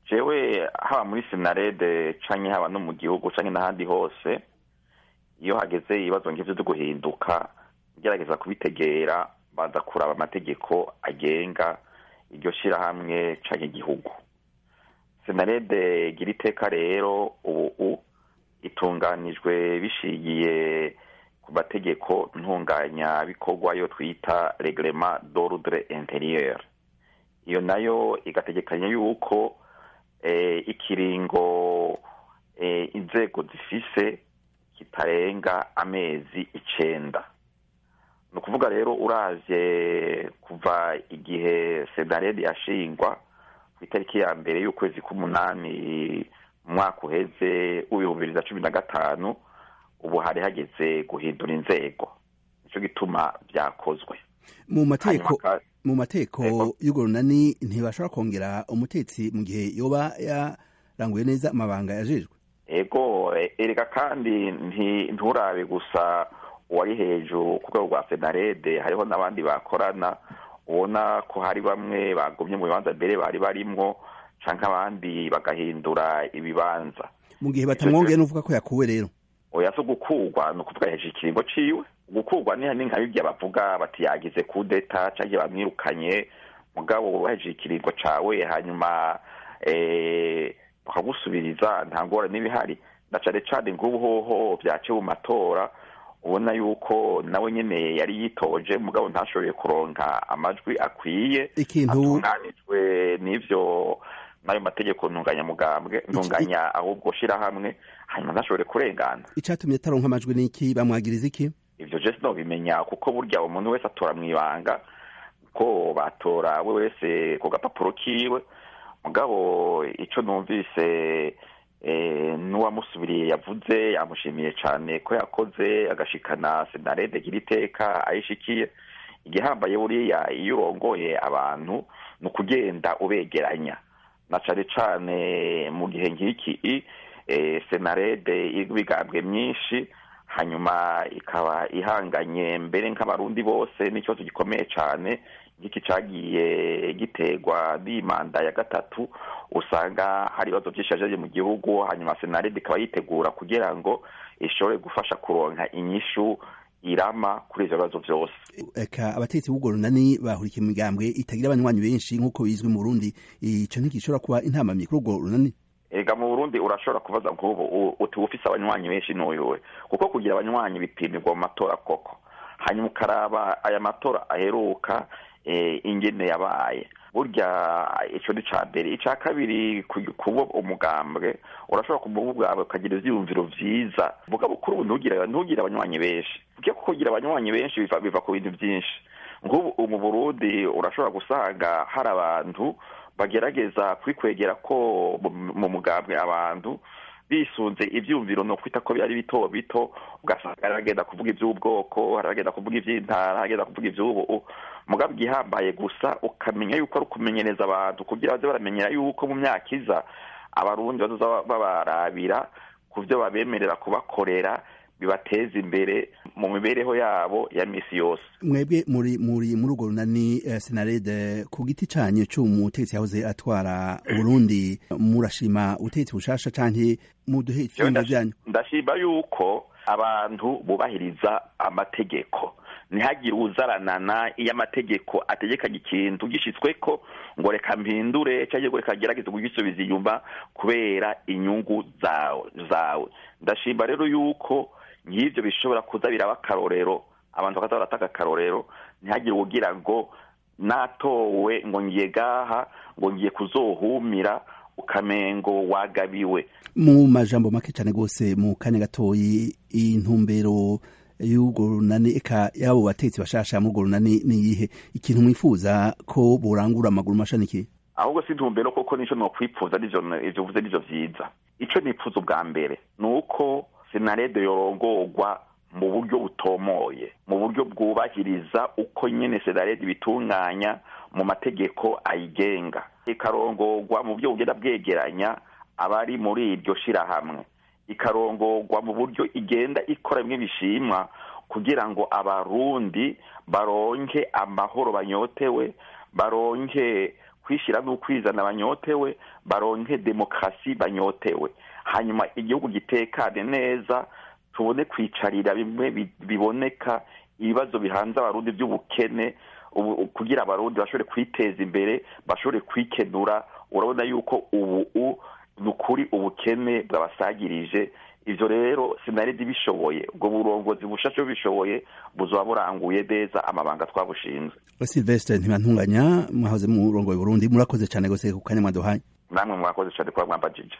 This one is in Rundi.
jewe haba muri sinarede canke haba no mu gihugu canke n'ahandi hose iyo hageze ibibazo nk'ivyo vyo guhinduka ngerageza kubitegera baza kuraba amategeko agenga iryo shirahamwe canke igihugu sinarede gira iteka rero ubu itunganijwe bishigiye ku mategeko ntunganya bikorwa yo twita reglement d'ordre intérieur iyo nayo igategekanya yuko ikiringo inzego zifise kitarenga amezi icenda ni ukuvuga rero uravye kuva igihe senarede yashingwa ku itariki ya mbere y'ukwezi k'umunani mu mwaka uheze w'ibihumbi bibiri na cumi na gatanu ubu hari hageze guhindura inzego nicyo gituma byakozwe mu mateko mu mateko y'urwo runani ntibashobora kongera umutetsi mu gihe yoba yaranguye neza amabanga yajejwe ego erega kandi nturabe gusa uwari hejuru ku rwego rwa senarede hariho n'abandi bakorana ubona ko hari bamwe bagumye mu bibanza mbere bari barimwo canke abandi bagahindura ibibanza mu gihe batamwongeye n'uvuga ko yakuwe rero oya so gukurwa ni ukuvuga hejuru ikiringo ciwe gukurwa ni nka bibya bavuga bati yagize kudeta canke bamwirukanye mugabo hejuru ikiringo cawe hanyuma bakagusubiriza nta ngorane n'ibihari na cane cane nk'ubu hoho vyace mu matora ubona yuko nawe nyene yari yitoje mugabo ntashoboye kuronka amajwi akwiye ikintu atunganijwe n'ivyo n'ayo mategeko ntunganyamugambwe ntunganya ahubwo shirahamwe hanyuma ntashobore kurengana icatumye ataronka amajwi n'iki bamwagiriza iki ivyo je sinobimenya kuko burya umuntu wese atora mw'ibanga ko batora we wese ku gapapuro kiwe mugabo ico numvise n'uwamusubiriye yavuze yamushimiye cyane ko yakoze agashikana senarede gira iteka ayishikiye igihambaye buriya iyo urongoye abantu ni ukugenda ubegeranya na cane cane mu gihe nk'iki senarede ibigambwe myinshi hanyuma ikaba ihanganye mbere nk'abarundi bose n'ikibazo gikomeye cyane nk'iki cagiye giterwa n'imanda ya gatatu usanga hari ibibazo byinshi yajeje mu gihugu hanyuma senarede ikaba yitegura kugira ngo ishobore gufasha kuronka inyishu irama kuri ivyo bibazo vyose eka abategetsi b'urwo runani bahurikiye mu migambwe itagira abanywanyi benshi nk'uko bizwi mu burundi ico ntigishobora kuba intamamye kuri urwo runani ega mu burundi urashobora kubaza nk'ubu uti ufise abanywanyi benshi n'uyuwe kuko kugira abanywanyi bipimirwa mu matora koko hanyuma ukaraba aya matora aheruka ingene yabaye burya ico ni ca mbere ica kabiri kuba umugambwe urashobora kuba ubwawe ukagira ivyiyumviro vyiza vuga bukuru ubu ntugire ntugire abanywanyi benshi kuko kugira abanywanyi benshi biva biva ku bintu vyinshi nk'ubu mu burundi urashobora gusanga hari abantu bagerageza kwikwegera ko mu mugambwe abantu bisunze ivyumviro no kwita ko byari bito bito ugasanga aragenda kuvuga ivy'ubwoko aragenda kuvuga ivy'intara aragenda kuvuga ivy'ubu mugabo igihambaye gusa ukamenya yuko ari ukumenyereza abantu kugira baze baramenyera yuko mu myaka iza abarundi bazoza babarabira ku vyo babemerera kubakorera bibateza imbere mu mibereho yabo ya misi yose mwebwe muri muri muri urwo runani uh, senarede ku giti canyu c'umutegetsi yahoze atwara Burundi murashima utegetsi bushasha canke muduhe ivyumba vyanyu ndashima yuko abantu bubahiriza amategeko ntihagire uzaranana iyo amategeko ategekanye ikintu gishitsweko ngo reka mpindure cyangwa ngo reka gerageze kugisubiza inyuma kubera inyungu zawe zawe ndashima rero yuko nk'ibyo bishobora kuza biraba akarorero abantu bakaza barataka akarorero ntihagire ugira ngo natowe ngo ngiye gaha ngo ngiye kuzohumira ukamengo wagabiwe mu majambo make cyane rwose mu kanya gatoyi intumbero y'urwo runani eka y'abo batetsi bashasha muri urwo runani ni iyihe ikintu mwifuza ko borangura amaguru mashaniki ahubwo si intumbero koko nico nokwipfuza ivyo uvuze nivyo vyiza ico nipfuza ubwa mbere ni uko senarede yorongorwa mu buryo butomoye mu buryo bwubahiriza uko nyene senarede ibitunganya mu mategeko ayigenga ikarongorwa mu buryo bugenda bwegeranya abari muri iryo shirahamwe ikarongorwa mu buryo igenda ikora bimwe bishimwa kugira ngo abarundi baronke amahoro banyotewe baronke kwishyira n'ukwizana banyotewe baronke demokarasi banyotewe hanyuma igihugu gitekane neza tubone kwicarira bimwe biboneka ibibazo bihanze abarundi by'ubukene kugira abarundi bashobore kwiteza imbere bashobore kwikenura urabona yuko ubu ni ukuri ubukene bwabasagirije ibyo rero sinaridi bishoboye ubwo burongozi bushashe bishoboye buzaba buranguye neza amabanga twabushinzwe silvestre ntibantunganya mwahoze mu murongo Burundi murakoze cyane gose ku kanya mwaduhaye namwe mwakoze cyane kuba mwambajije